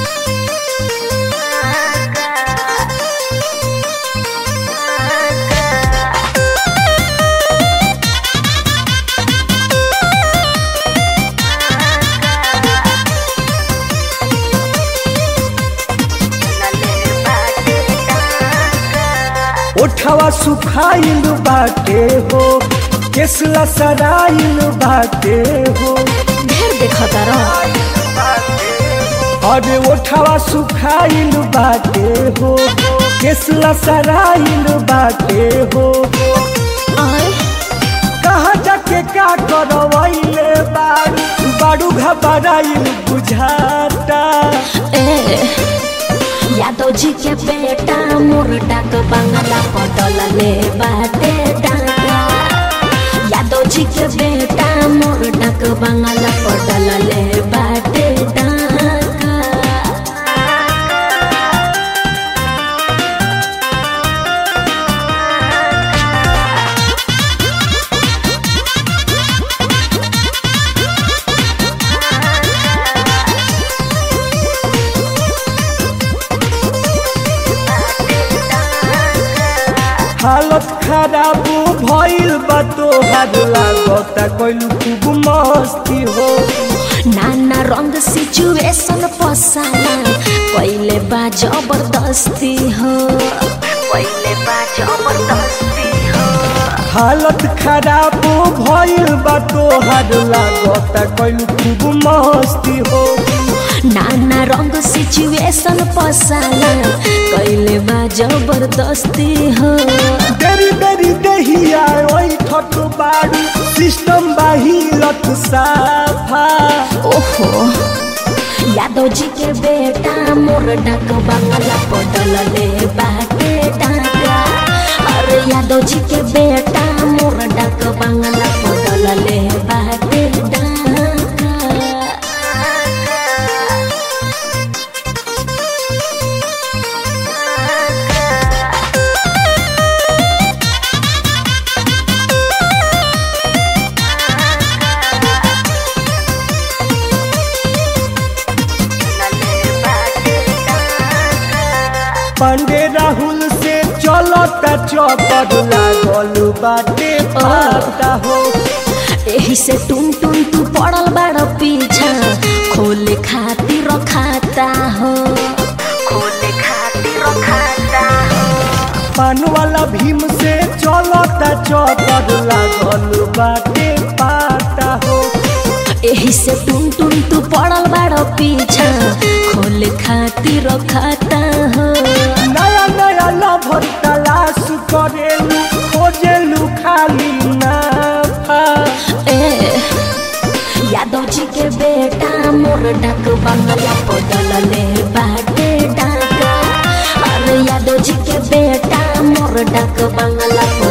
ओठवा सुखाइल बाटे हो केसला सराइल बाटे हो ढेर देखता रह अरे ओठवा सुखाइल बाटे हो केसला सराइल बाटे हो आय कहाँ जाके का करवैले बारू बारू घबराइल बुझाता ए यादव जी के बेटा मोर डाक बंगला पटल ले बाटे डाका यादव जी के बेटा मोर डाक बंगला पटल ले बाटे डाका हालत खराब भइल बा तोहार लागता कइलू खूब मस्ती हो नाना रंग सिचुएशन पसाला पहिले बा जबरदस्ती हो पहिले बा जबरदस्ती हो हालत खराब भइल बा तोहार लागता कइलू खूब मस्ती हो नाना रंग सिचुएशन पसाला पहिले बा जबरदस्ती हो देरी देरी देहिया ओइ ठट बारू सिस्टम बाहिलत साफा ओहो यादव जी के बेटा मोर डाक बंगला पटल ले बाटे डाका अरे यादव जी के बेटा मोर डाक बंगला पटल ले बाटे डाका पांडे राहुल से चलता चौपट लागल बाटे पाता हो एही से टुन टुन तू पड़ल बाड़ पीछा खोले खातिर खाता हो खोले खातिर खाता हो पान वाला भीम से चलता चौपट लागल बाटे पाता हो एही से टुन टुन तू पड़ल बाड़ पीछा खोले खातिर खाता हो नया नया लभर तलाश करेलू खोजेलू खाली नाफा ए यादव जी के बेटा मोर डाक बंगला पटल ले बाटे डाका अरे यादव जी के बेटा मोर डाक बंगला